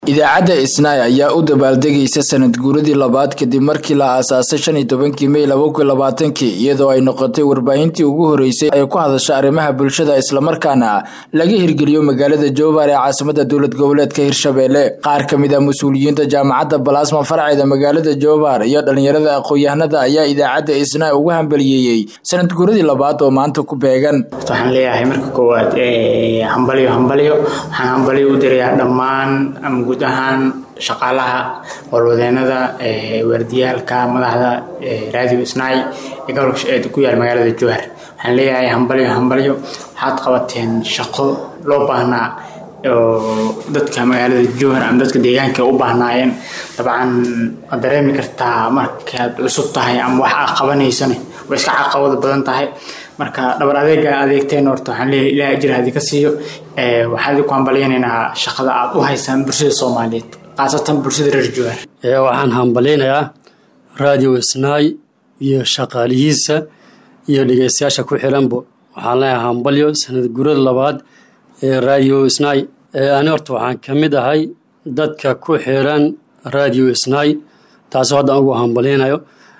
idaacadda isnaay ayaa u dabaaldegaysa sanad guuradii labaad kadib markii la aasaasay shan iyo tobankii mey laba kun labaatankii iyadoo ay noqotay warbaahintii ugu horeysay ay ku hadasha arrimaha bulshada islamarkaana laga hirgeliyo magaalada jowbar ee caasimada dowlad goboleedka hirshabeelle qaar ka mid a mas-uuliyiinta jaamacadda balaasma farceeda magaalada jowbar iyo dhalinyarada aqoon-yahanada ayaa idaacadda isnaay ugu hambaliyeeyey sanad guuradii labaad oo maanta ku beegan waxaan leeyahay marka koowaad hambalyo hambalyo waxaan hambalyo u dirayaa dhammaan guud ahaan shaqaalaha howlwadeenada waardiyaalka madaxda radio snai ee gobolka ku yaal magaalada jowhar waxaan leeyahay hambalyo hambalyo waxaad qabateen shaqo loo baahnaa oo dadka magaalada jowhar ama dadka deegaanka u baahnaayeen dabcan waad dareemi kartaa markaad cusub tahay ama wax aad qabanaysane way iska caqabada badan tahay marka dhabar adeega adeegteen horta waxaan leeyahay ilaah ajir hadii ka siiyo waxaan idinku hambalyaynaynaa shaqada aad u haysaan bulshada soomaaliyeed khaasatan bulshada reer jowhar waxaan hambalyaynayaa radio isnaay iyo shaqaalihiisa iyo dhegeystayaasha ku xiranbo waxaan leeyahay hambalyo sanad gurada labaad ee radio isnaay ani horta waxaan ka mid ahay dadka ku xiran radio isnaay taasoo haddan ugu hambalyaynayo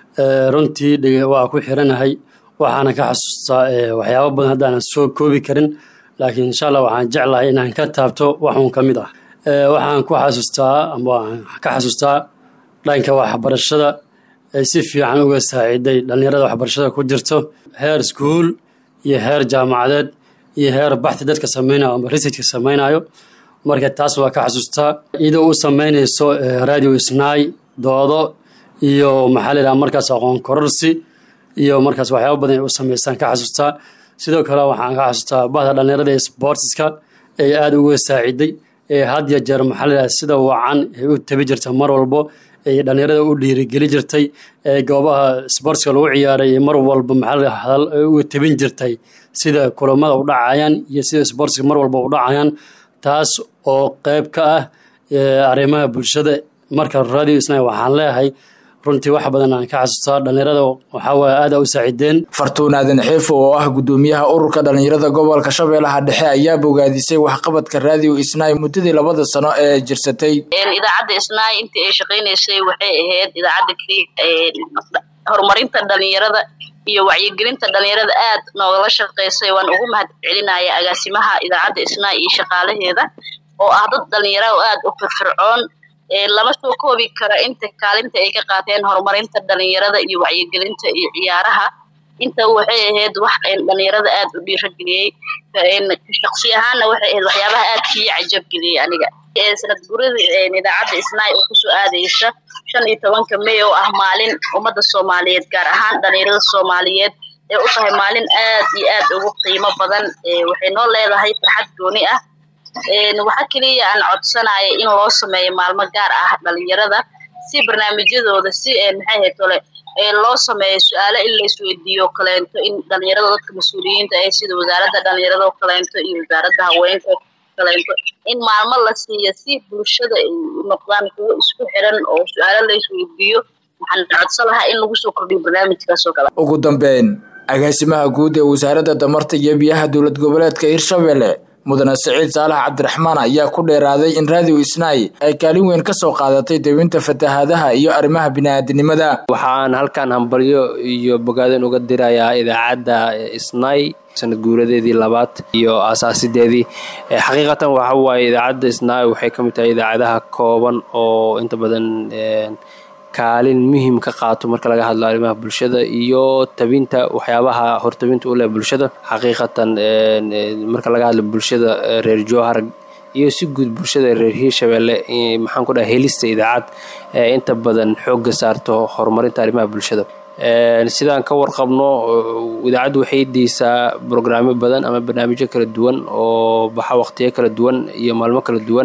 runtii waa ku xiranahay waxaana ka xasuustaa waxyaaba badan haddaanan soo koobi karin laakiin insha allah waxaan jeclahay inaan ka taabto waxuun ka mid ah waxaan ku xasuustaa ama ka xasuustaa dhanka waxbarashada ay si fiican uga saaciiday dhallinyarada waxbarashada ku jirto heer iskuul iyo heer jaamacadeed iyo heer baxti dadka samaynayo ama researchka samaynayo marka taas waa ka xasuustaa iyadoo u samaynayso radio isnaay doodo iyo maxaa la yidhaha markaas aqoon kororsi iyo markaas waxyaaba badan ay u sameystaan ka xasuustaa sidoo kale waxaan ka xasuustaa bahda dhallinyarada ee sportska ee aada uga saaciday ee had ya jeer maxaa la yidhaha sida wacan ay u tabi jirta mar walbo ay dhallinyarada u dhiirigeli jirtay ee goobaha sportska lagu ciyaaray mar walba maxaa hadal uga tabin jirtay sida kulamada u dhacayaan iyo sida sportska mar walba u dhacayaan taas oo qeyb ka ah arrimaha bulshada marka radio isna waxaan leeyahay runtii wax badan aan ka xasuustaa dhallinyarada waxaawaye aada u saacideen fartuun aadan xeefo oo ah guddoomiyaha ururka dhallinyarada gobolka shabeellaha dhexe ayaa bogaadisay waxqabadka radio isnaay muddadii labada sano ee jirsatay idaacadda isnaay intii ay shaqaynaysay waxay ahayd idaacadda keliya horumarinta dhalinyarada iyo wacyigelinta dhalinyarada aad noogala shaqaysay waan ugu mahad celinaya agaasimaha idaacadda isnaay iyo shaqaalaheeda oo ah dad dhalinyara oo aada u firfircoon lama soo koobi karo inta kaalinta ay ka qaateen horumarinta dhalinyarada iyo wacyigelinta iyo ciyaaraha inta waxay ahayd wax dhalinyarada aada u dhiirageliyey shaqsi ahaanna waxay ahayd waxyaabaha aad kii cajabgeliyey aniga sanad gurada idaacadda isnaay oo kusoo aadaysa shan iyo tobanka mey oo ah maalin ummadda soomaaliyeed gaar ahaan dhalinyarada soomaaliyeed ee u tahay maalin aad iyo aad ugu qiimo badan waxay noo leedahay farxad gooni ah waxa keliya aan codsanaya in loo sameeyo maalmo gaar ah dhalinyarada si barnaamijyadooda si maxay ahayd tole loo sameeyo su-aalo in la isweydiiyo kaleento in dhalinyarada dadka mas-uuliyiinta ah sida wasaaradda dhalinyarada oo kaleento iyo wasaaradda haweenka kaleento in maalmo la siiyo si bulshada ay u noqdaan kuwo isku xiran oo su-aalo la isweydiiyo waxaan codsan lahaa in lagu soo kordhiyo barnaamijkaas oo kale ugu dambeyn agaasimaha guud ee wasaaradda damarta iyo biyaha dowlad goboleedka hirshabelle mudane siciid saalax cabdiraxmaan ayaa ku dheeraaday in radio isnaay ay kaalin weyn ka soo qaadatay dawinta fatahaadaha iyo arrimaha bini-aadinimada waxaan halkan hambalyo iyo bogaadan uga dirayaa idaacadda isnaay sanad guuradeedii labaad iyo aasaasideedii xaqiiqatan waxa waaye idaacadda isnaay waxay ka mid tahay idaacadaha kooban oo inta badan kaalin muhiim ka qaato marka laga hadlo arrimaha bulshada iyo tabinta waxyaabaha hortabinta u leh bulshada xaqiiqatan marka laga hadlo bulshada reer jowhar iyo si guud bulshada reer hiirshabeelle maxaan ku dhaha helista idaacad inta badan xoogga saarto horumarinta arrimaha bulshada sidaan ka warqabno idaacaddu waxay deysaa brograamyo badan ama barnaamijyo kala duwan oo baxa waqtiyo kala duwan iyo maalmo kala duwan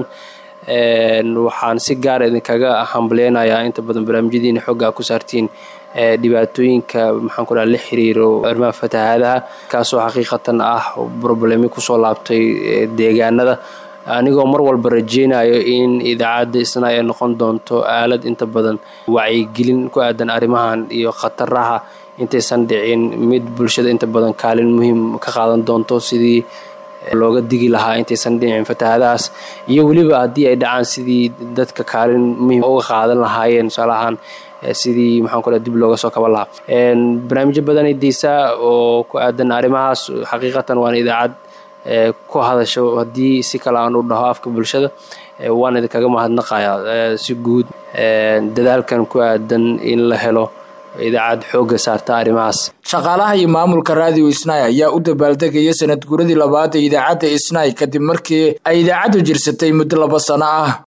waxaan si gaara idinkaga hambaleynayaa inta badan barnaamijyadiina xoogga ku saartiin dhibaatooyinka maxaan ku dhaha la xiriiro arrimaha fatahaadaha kaasoo xaqiiqatan ah problemi kusoo laabtay deegaanada anigoo mar walba rajeynayo in idaacadda isna ay noqon doonto aalad inta badan wacyigelin ku aadan arrimahan iyo khataraha intaysan dhicin mid bulshada inta badan kaalin muhiim ka qaadan doonto sidii looga digi lahaa intaysan dhicin fatahaadahaas iyo weliba haddii ay dhacaan sidii dadka kaalin muhiim uga qaadan lahaayeen tusaalahaan sidii maxaan ku dib looga soo kaban lahaa barnaamijyo badanay deysaa oo ku aadan arrimahaas xaqiiqatan waana idaacad ku hadasho haddii si kale aan u dhaho afka bulshada waan idinkaga mahadnaqayaa si guud dadaalkan ku aadan in la helo idaacad xoogga saarta arrimahaas shaqaalaha iyo maamulka raadiyo isnay ayaa u dabaaldegaya sanad guradii labaad ee idaacadda isnay kadib markii ay idaacaddu jirsatay muddo laba sano ah